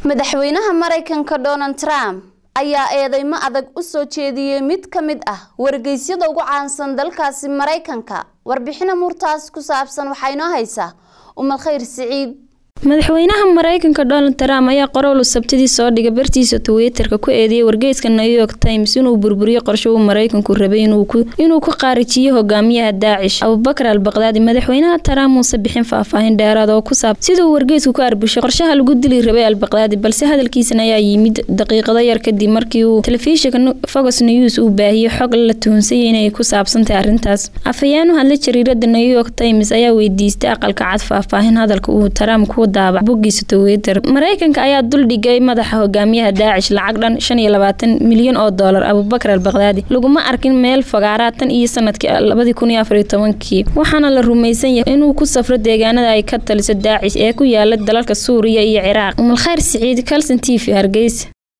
madaxweynaha maraykanka donald trump ayaa eedeymo adag u soo jeediyey mid ka mid ah wargeysyada ugu caansan dalkaasi maraykanka warbixin amuurtaas ku saabsan waxaa inoo haysaa umad khayr siciid madaxweynaha maraykanka donald trump ayaa qorowlu sabtidii soo dhigay bartiisa twitterka ku eedeeyay wargeyska new york times inuu burburiyo qorsho uu maraykanku rabay inuu ku qaarijiyo hogaamiyaha daacish abubakar al baqdaadi madaxweynaha trump muuse bixin faahfaahin dheeraad oo ku saabsan siduu wargeysku ku arbushay qorshaha lagu dili rabay al baqdaadi balse hadalkiisan ayaa yimid daqiiqado yar kadib markii uu telefishinka fox news uu baahiyey xog la tuhunsayay inay ku saabsantahay arrintaas afhayeen u hadla jariirada new york times ayaa weydiistay aqalka cad faahfaahin hadalka uu trump ku bogiisa twitter maraykanka ayaa duldhigay madaxa hogaamiyaha daacish lacag dhan shan iyo labaatan milyan oo doolar abubakar al baqdaadi laguma arkin meel fogaaraa tan iyo sanadkii labadii kun iyo afariyo tobankii waxaana la rumaysan yahay inuu ku safro deegaanada ay ka taliso daacish ee ku yaala dalalka suuriya iyo ciraaq umalkhayr siciid calson t v hargeysa